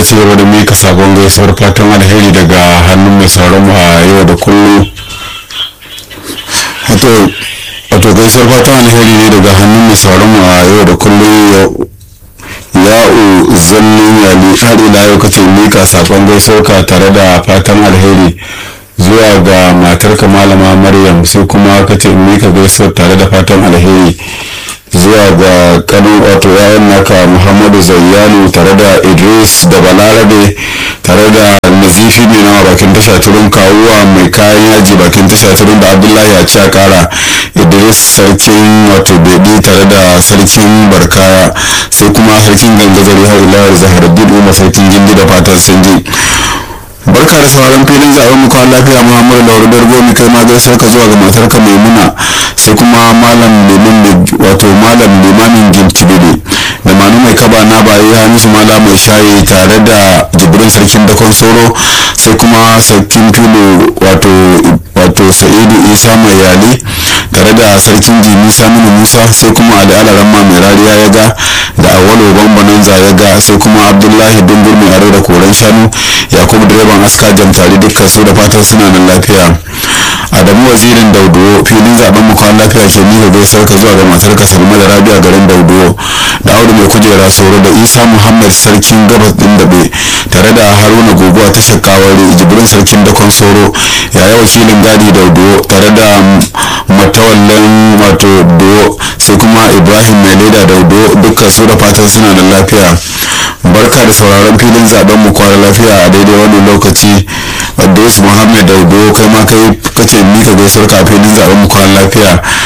ci gaba da mika sabon gaisuwar fatan alheri daga hannun mai sauran mu a yau da kullum wato gaisuwar fatan alheri ne daga hannun mai sauran mu a yau da kullum ya'u zallin yali har ila yau kace mika sabon gaisuwar ka tare da fatan alheri zuwa ga matarka malama maryam sai kuma kace mika gaisuwar tare da fatan alheri zuwa ga kano wato yayan naka muhammadu zayyanu tare da idris da balarabe tare da nazifi mai nawa bakin tasha turun kawuwa mai kayan yaji bakin tasha turun da abdullahi a ci kara idris sarkin wato bebe tare da sarkin barkaya sai kuma sarkin gangazari har ila zaharaddin umar sarkin gindi da fatan sun ji barka da sauran filin zaben mu kwan lafiya muhammadu lauru dargo mu kai ma gaisar ka zuwa ga matar ka maimuna sai kuma malam liman wato malam limamin gimtibide da manu mai kaba na bayi hamisu mala mai shayi tare da jibrin sarkin dakon soro sai kuma sarkin filo wato wato sa'idu isa mai yali tare da sarkin jimi saminu musa sai kuma ali alaramma mai rariya ya ga da awalo bambananza ya ga sai kuma abdullahi dungur mai aro da koren shanu yakubu direban aska jamtari dukkan su da fatan suna nan lafiya adamu wazirin dauduwo filin zaben mu kwan lafiya ke mika gaisar ka zuwa ga matar ka salma da rabi'a garin dauduwo da audu mai kujera soro da isa muhammad sarkin gabas din dabe tare da haruna goguwa ta shakawari jibrin sarkin dakon soro yaya wakilin gadi dauduwo tare da matawallan wato duwo sai kuma ibrahim mai leda dauduwo dukkan su da fatan suna da lafiya barka da sauraron filin zaben mu kwana lafiya a daidai wani lokaci Abdus Muhammad Daudo kai ma kai kace mika gaisuwar ka filin zaben mu kwana lafiya